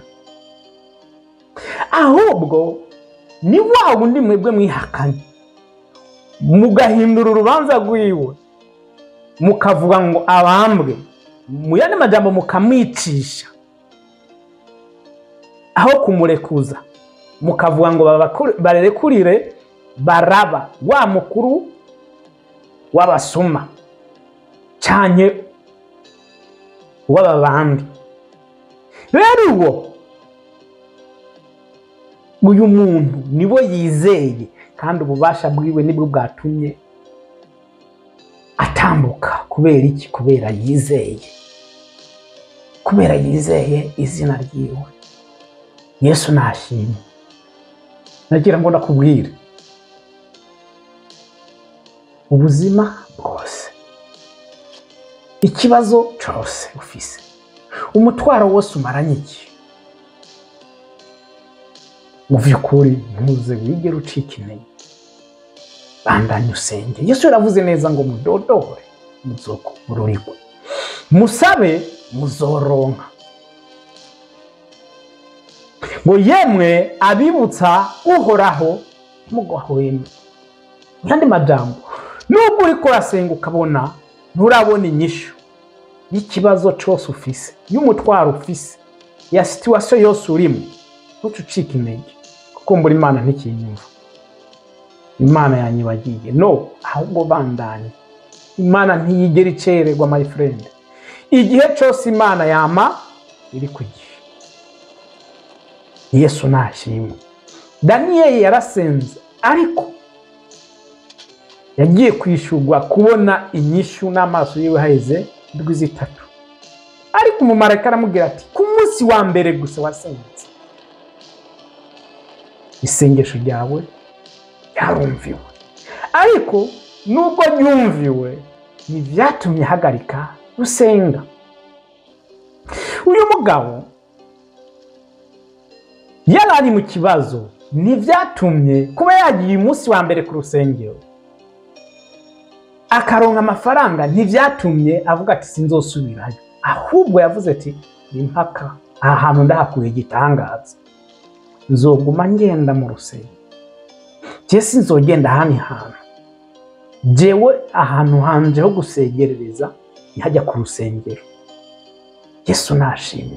[SPEAKER 1] ahubwo ni wa wundi mwebwe mwihakanye mugahindura urubanza rwiwe mukavuga ngo abambwe mu yandi majambo mukamwicisha aho kumurekuza mukavuga ngo babakure- barekurire baraba wa mukuru w'abasuma cyane w'ababandi rero uwo uyu muntu niwe yizeye kandi ububasha bwiwe nibwo bwatumye atambuka kubera iki kubera yizeye kubera yizeye izina ryiwe yesu nashimwe nagira ngo nakubwire ubuzima bwose ikibazo cyose ufise umutwaro wose umaranye iki mu by'ukuri ntuze wigere ucika intege bandanye usenge yesu yaravuze neza ngo mudodore muzokururigwe musabe muzoronka ngo yemwe abibutsa uhoraho ntimugahweme mu yandi majambo nubwo uriko urasenga ukabona nturabona inyishu y'ikibazo cyose ufise y'umutwaro ufise ya situwasiyo yose urimo ntuce ucika intege kuko mbura imana ntikinyumva imana yanyibagiye no ahubwo bandanye imana ntiyigera icererwa my friend igihe cyose imana yama iri ku gihe yesu nashimwe daniyeli yarasenze ariko yagiye kwishurwa kubona inyishu n'amaso yiwe haheze indwi zitatu ariko umumarayika aramubwira ati ku munsi wa mbere gusa wasenze isengesho ryawe ryarumviwe ariko nubwo ryumviwe ntibyatumye ahagarika gusenga uyu mugabo yari ari mu kibazo ntibyatumye kuba yagiye umunsi wa mbere ku rusengero akaronka amafaranga ntibyatumye avuga ati sinzosubirayo ahubwo yavuze ati ni mpaka aha hantu ndahakuye igitangaza nzoguma ngenda mu rusengero njye sinzogenda ahandi hantu jewe ahantu hanje ho gusengerereza ntihajya ku rusengero yesu nashimwe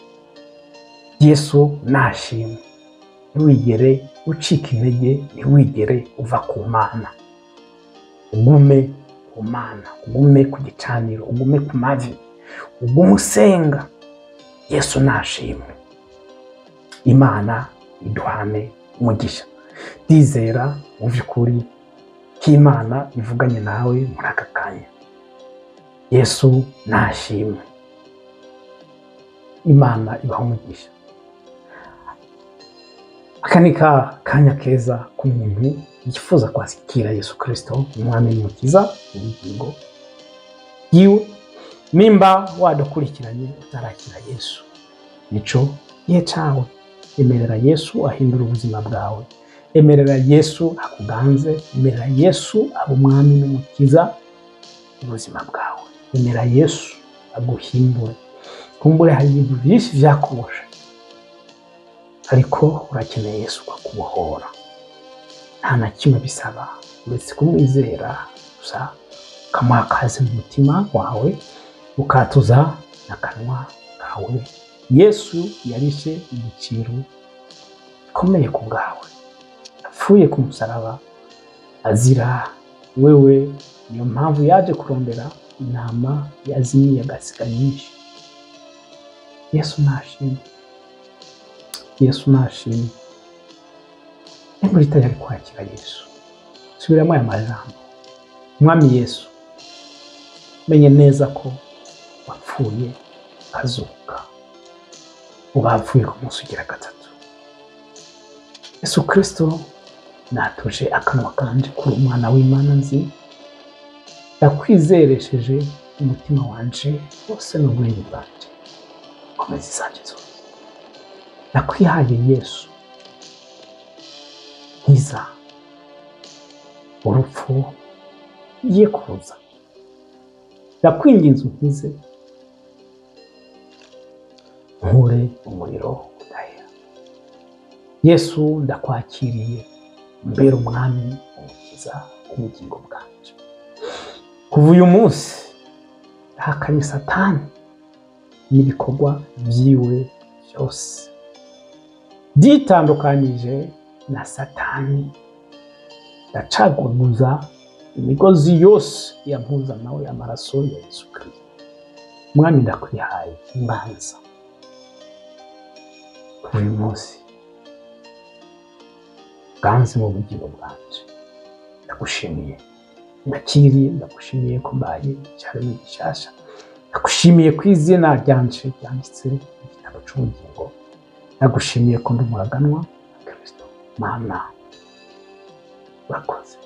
[SPEAKER 1] yesu nashimwe ntiwigere ucika intege ntiwigere uva ku mana ugume ku mana ugume ku gicaniro ugume ku mavi ugume usenga yesu nashimwe imana iduhane umugisha ndizera mu by'ukuri ko imana ivuganye nawe muri aka kanya yesu nashimwe imana ibaha umugisha aka ni ka kanya keza k'umuntu yifuza kwakira yesu kirisito umwami n'umukiza ubugingo yiwe nimba wadukurikiranye utarakira yesu nico gihe cawe emerera yesu ahindura ubuzima bwawe emerera yesu akuganze emerera yesu aba umwami n'umukiza ubuzima bwawe emera yesu aguhindure kumbure hari ibintu byinshi byakuboshe ariko urakeneye yesu kukubohora nta na kimwe bisaba uretse kumwizera gusa ukamuha akazi mu mutima wawe ukatuza n'akanwa kawe yesu yarishe igiciro gikomeye ku bwawe yapfuye ku musaraba azira wewe niyo mpamvu yaje kurondera intama yazimiye agasiga nyinshi yesu nashimwe yesu nashimwe niba uri tayari kwakira yesu subiramo aya majambo mwami yesu menye neza ko wapfuye ukazuka uba wapfuye ku munsi ugira gatatu yesu kirisito natuje akanwa kanje kuri umwana w'imana nzi ndakwizeresheje umutima wanje wose n'ubwenge bwanje komeza izanje zose ndakwihaye yesu nkiza urupfu ye kuza ndakwinginze unkize nkure umuriro udahera yesu ndakwakiriye mbere umwami umukiza ubugingo bwanje kuva uyu munsi ndahakanye satani n'ibikorwa byiwe byose byitandukanyije na satani ndacaguguza imigozi yose yampuza nawe amaraso ya yesu kirisito mwami ndakwihaye imbanza kuva uyu munsi bwanze mu bugingo bwanje ndagushimiye ndakiriye ndagushimiye ko mbaye icyaremwe gishyashya ndagushimiye ku izina ryanje ryanditse mu gitabo cy'ubugingo ndagushimiye ko ndi umuraganwa wa kirisito mana urakoze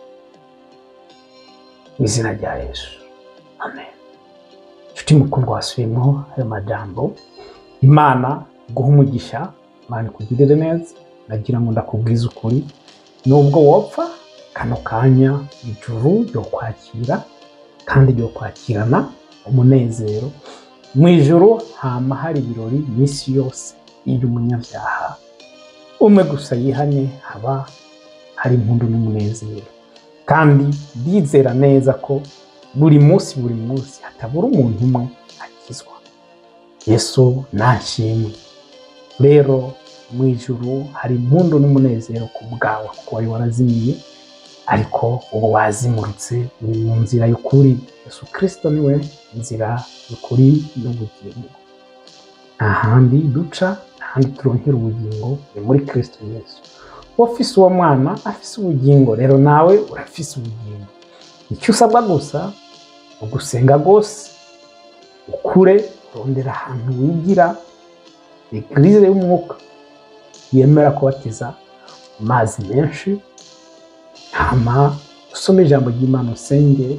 [SPEAKER 1] mu izina rya yesu amen inshuti mukundwa wasubiyemo ayo majambo imana guha umugisha imana ikugirire neza nagira ngo ndakubwize ukuri nubwo wopfa kano kanya ijuru ryo kwakira kandi ryo kwakirana umunezero mu ijuru hama hari ibirori iminsi yose iyo umunyabyaha umwe gusa yihanye haba hari impundu n'umunezero kandi ndizera neza ko buri munsi buri munsi hatabura umuntu umwe akizwa yesu nashimwe rero mu ijuru hari impundu n'umunezero ku bwawe kuko wari warazimiye ariko ubu wazimurutse uri mu nzira y'ukuri yesu kirisito niwe nzira y'ukuri n'ubugingo nta handi duca nta handi turonkera ubugingo ni muri kirisito yesu ufise uwo mwana afise ubugingo rero nawe urafise ubugingo icyo usabwa gusa ugusenga rwose ukure urondera ahantu wigira egirize y'umwuka yemera kubatiza mu mazi menshi hama usome ijambo ry'imana usenge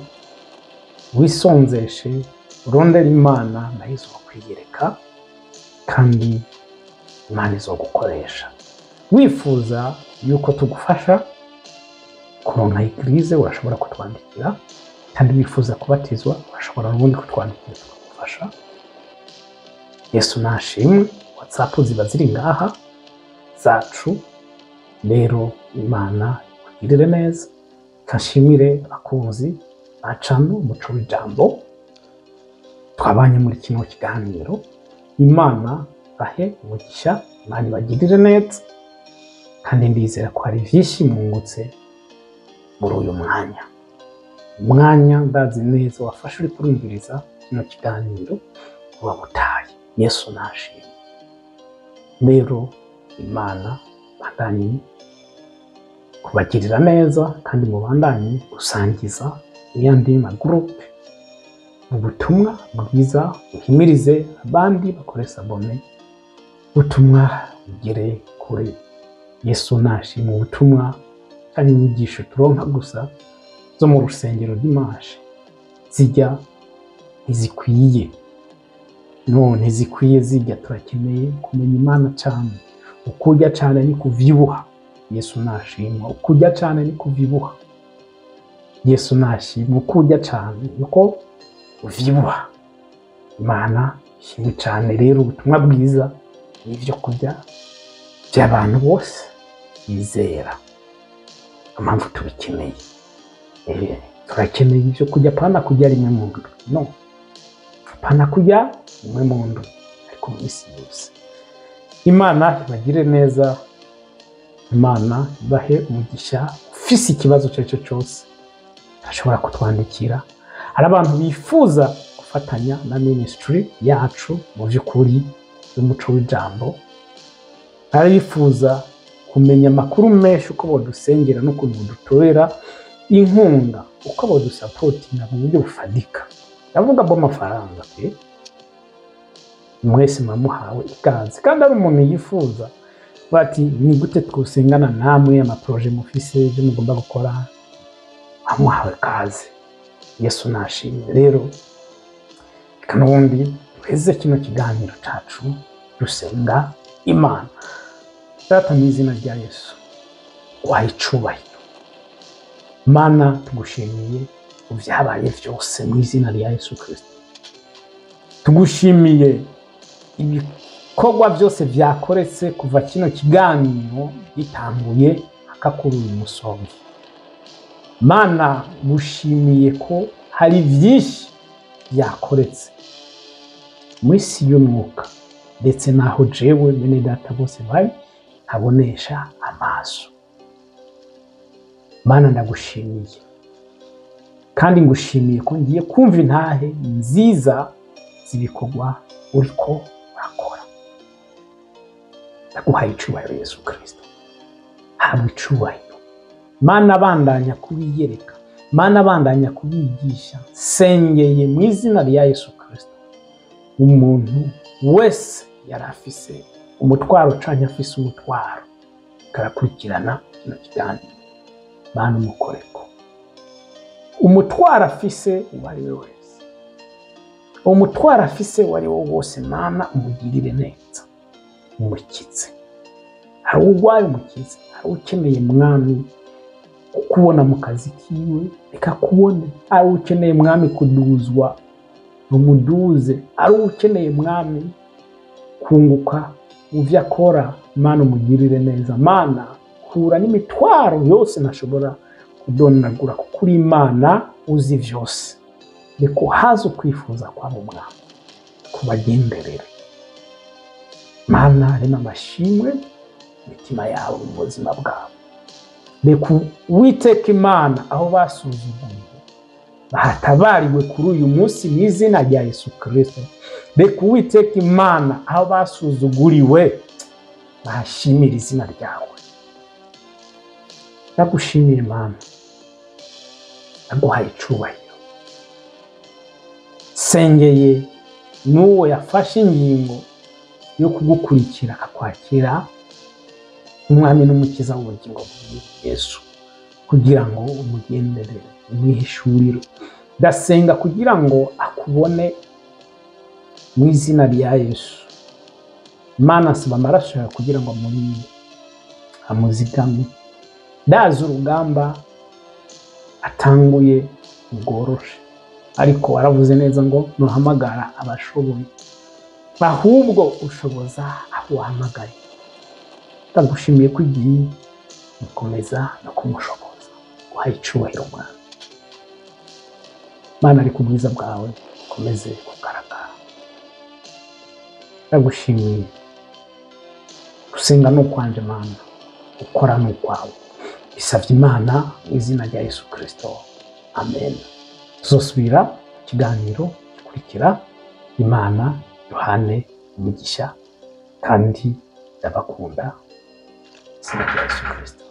[SPEAKER 1] wisonzeshe urondera imana nayo izokwiyereka kandi imana izogukoresha wifuza yuko tugufasha kuronka egirize urashobora kutwandikira kandi wifuza kubatizwa urashobora n'ubundi kutwandikira tukagufasha yesu nashimwe watsapu ziba ziri ngaha zacu rero imana ikugirire neza kashimire abakunzi bacano umuco w'ijambo twabanye muri kino kiganiro imana bahe umugisha imana ibagirire neza kandi ndizera ko hari byinshi mwungutse muri uyu mwanya umwanya ndazi neza wafashe uri kurumviriza kino kiganiro uba mutaye yesu nashimwe rero imana bandanye kubagirira neza kandi mubandanye gusangiza n'iyandi magurupe ubutumwa bwiza buhimirize abandi bakore sabone ubutumwa bugere kure yesu nashima ubutumwa kandi inyigisho turonka gusa zo mu rusengero rw'imashe zijya ntizikwiye none zikwiye zijya turakeneye kumenya imana cyane ukurya cyane ni kuvyibuha yesu nashima ukurya cyane ni kuvyibuha yesu nashima ukurya cyane niko uvyibuha imana ishimwe cyane rero ubutumwa bwiza ni ibyo kurya by'abantu bose bizera impamvu tubikeneye Eh, turakeneye ibyo kurya pana kurya rimwe mu ndwi no pana kurya rimwe mu ndwi ariko mu isi yose imana ibagire neza imana ibahe umugisha ufise ikibazo icyo ari cyo cyose ashobora kutwandikira hari abantu bifuza gufatanya na minisitiri yacu mu by'ukuri y'umuco w'ijambo hari abifuza kumenya amakuru menshi uko badusengera n'ukuntu badutorera inkunga uko badusapotinga mu buryo bufatika ndavuga bw'amafaranga pe mwese mwamuhawe ikaze kandi ari umuntu yifuza bati ni gute twusengana namwe amaporoje mufise ibyo mugomba gukora amuhawe kaze yesu nashimye rero reka n'ubundi duheze kino kiganiro cyacu dusenga imana data mu izina rya yesu waha icubahiro mana tugushimiye mu byabaye byose mu izina rya yesu kirisito tugushimiye ibikorwa byose byakoretse kuva kino kiganiro gitanguye mpaka kuri uyu musonga mana gushimiye ko hari byinshi byakoretse mu isi y'umwuka ndetse n'aho jewe bene data bose bari ntabonesha amaso mana ndagushimiye kandi ngushimiye ko ngiye kumva intahe nziza z'ibikorwa uriko urakora ndaguhaye icubahiro yesu kirisito habwa icubahiro mana bandanya kubiyereka mana bandanya kubigisha sengeye mu izina rya yesu kirisito umuntu wese yari afise umutwaro ucanye afise umutwaro karakurikirana kino kiganiro mana umukoreko umutwaro afise uwo ari we wese umutwaro afise uwo ari wo wose mana umugirire neza umukitse hari urwaye umukize hari ukeneye mwami kukubona mu kazi kiwe reka kubone ari ukeneye mwami kuduzwa umuduze ari ukeneye mwami kunguka mu byo akora mana umugirire neza mana kura n'imitwaro yose ntashobora kudonagura kuko uri imana uzi byose reka uhaze ukwifuza kwabo mwami kubagenderera mana rema amashimwe imitima yabo mu buzima bwabo reka witeka imana aho basuzuguye bahatabariwe kuri uyu munsi mu izina rya yesu kirisito reka uwiteka imana aho basuzuguriwe bahashimira izina ryawe ndagushimiye imana ndaguhaye icubahiro sengeye n'uwo yafashe ingingo yo kugukurikira akakwakira umwami n'umukiza w'ubugingo bwiwe yesu kugira ngo umugenderere umwihishurire ndasenga kugira ngo akubone mu izina rya yesu mana asaba amaraso yawe kugira ngo amurinde amuzigame ndazi urugamba atanguye bworoshe ariko waravuze neza ngo ntuhamagara abashoboye ahubwo ushoboza abo wahamagaye ndagushimiye ko igihe gukomeza no kumushoboza guhaye icubahiro mwana mana ari ku bwiza bwawe ukomeze kugaragara ndagushimiye gusenga ni ukwanje mana gukora ni ukwawe bisabye imana mu izina rya yesu kirisito amen tuzosubira ikiganiro gikurikira imana yohane umugisha kandi ndabakunda izina rya yesu kirisito